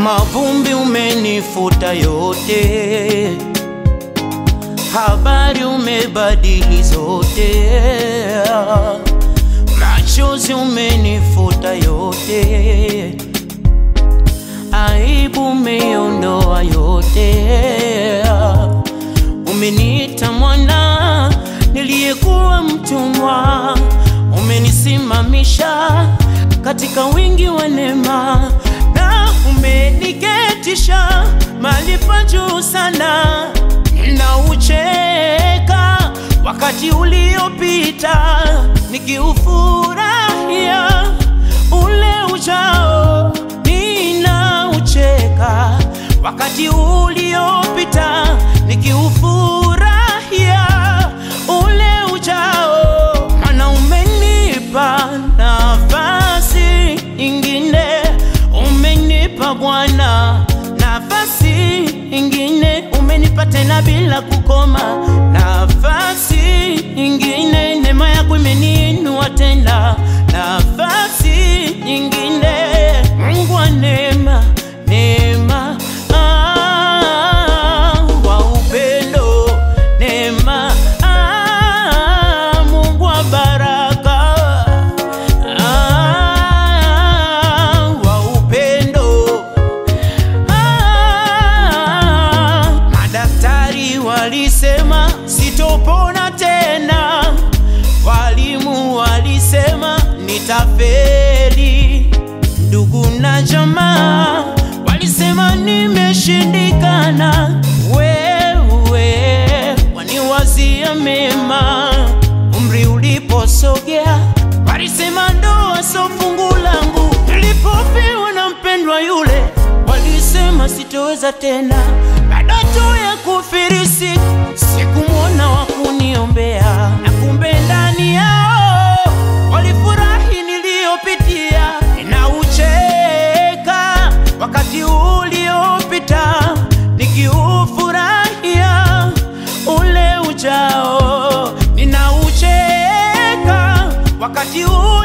mavumbi umenifuta yote, habari umebadili zote, machozi umenifuta yote, aibu umeondoa yote, umeniita mwana niliyekuwa mtumwa, umenisimamisha katika wingi wa neema na umeniketisha mahali pa juu sana. Ninaucheka wakati uliopita, nikiufurahia ule ujao. Ninaucheka wakati uliopita, nikiufurahia ule ujao, maana umenipa nafasi ingine, umenipa Bwana nafasi ingine, umenipa tena bila kukoma nafasi ingine, neema yako imeniinua tena nafasi nyingine, Mungu wa neema, neema ah, wa upendo, neema ah, Mungu wa baraka ah, wa upendo ah, madaktari walisema sitopona tena, walimu walisema nitafeli, ndugu na jamaa walisema nimeshindikana. Wewe waniwazia mema, umri uliposogea walisema ndoa sio fungu langu. Nilipofiwa na mpendwa yule, walisema sitoweza tena. Baada tu ya kufirisi, sikumwona wa kuniombea, na kumbe ndani yao walifurahi niliyopitia. Ninaucheka wakati uliopita, nikiufurahia ule ujao. Ninaucheka wakati ule